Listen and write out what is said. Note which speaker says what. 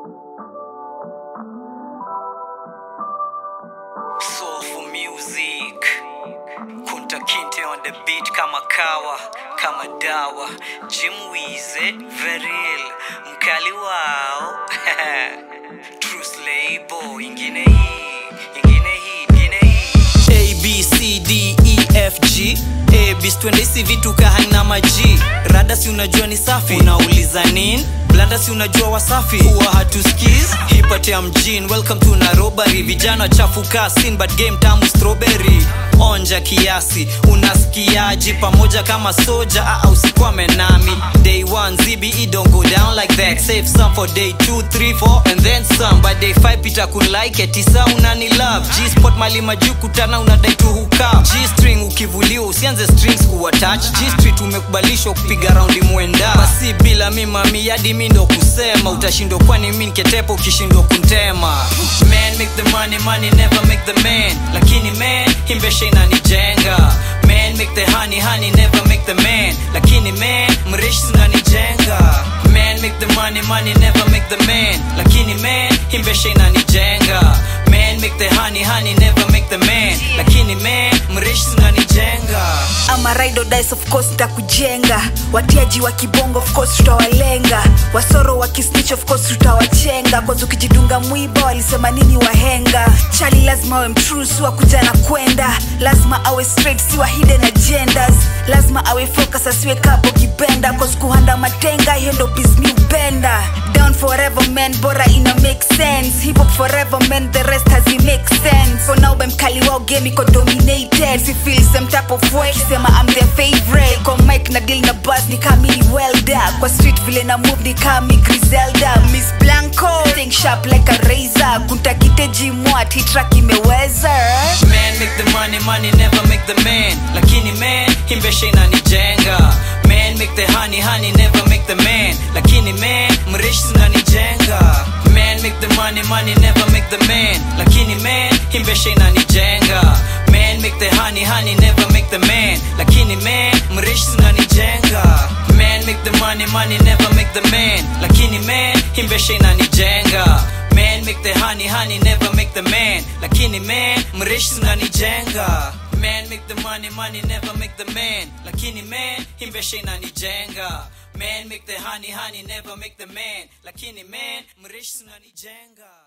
Speaker 1: Soulful music. Kunta Kinte on the beat kama kawa, kama dawa. Jim Wize, Veril, mkali wao. Truth label, ingine hii, ingine hii, ingine hii. A, B, C, D, E, F, G. A, B, twende hizi vitu kahana maji. Rada si unajua ni safi. Unauliza nini? blanda si unajua wasafi huwa hatuskis hipate ya mjini welcome to narobari vijana chafuka sin but game tamu strawberry onja kiasi unasikiaji pamoja kama soja aa usikwame nami day one zbe don't go down like that save some for day 2 3 4 and then some but day 5 pita kunlike tisa unani love g spot mali majuu kutana unadai tu huka g string ukivuliwa usianze strings kuwatach g street umekubalishwa kupiga raundi mwenda basi bila mimami yadi mi ndo kusema utashindwa kwani mi niketepa ukishindwa kuntema man make the money money never make the man lakini man himbesha inanijenga man make the honey honey never make the man lakini man mreshi zinanijenga man make the money money never make the man lakini man himbesha inanijenga man make the honey honey never make the man lakini man mreshi zinanijenga
Speaker 2: ama ride or dice of course takujenga watiaji wa kibongo of course tutawalenga wasoro wa kisnitch of course tutawachenga kwanza ukijidunga mwiba walisema nini wahenga chali lazima awe mtrusu wa kuja na kwenda lazima awe straight siwa hidden agendas lazima awe focus asiwe kapo kipenda cause kuhanda matenga hiyo ndo bismi upenda down forever man bora ina make sense hip hop forever man the rest has make sense for now mkali wao game iko dominated si feel some type of way kisema I'm their favorite kwa mic na deal na buzz ni kama mini welder kwa street vile na move ni kama mi Griselda Miss Blanco think sharp like a razor kuntakite jimwat hii track imeweza
Speaker 1: man make the money money never make the man lakini man himbesha inanijenga man make the honey honey never make the man lakini man mreshi zinanijenga man make the money money never make the man lakini man himbesha inanijenga man make the honey honey never make the man lakini man mreshi zinanijenga man make the money money never make the man lakini man himbesha inanijenga man make the honey honey never make the man lakini man mreshi zinanijenga man make the money money never make the man lakini man himbesha inanijenga man make the honey honey never make the man lakini man mreshi zinanijenga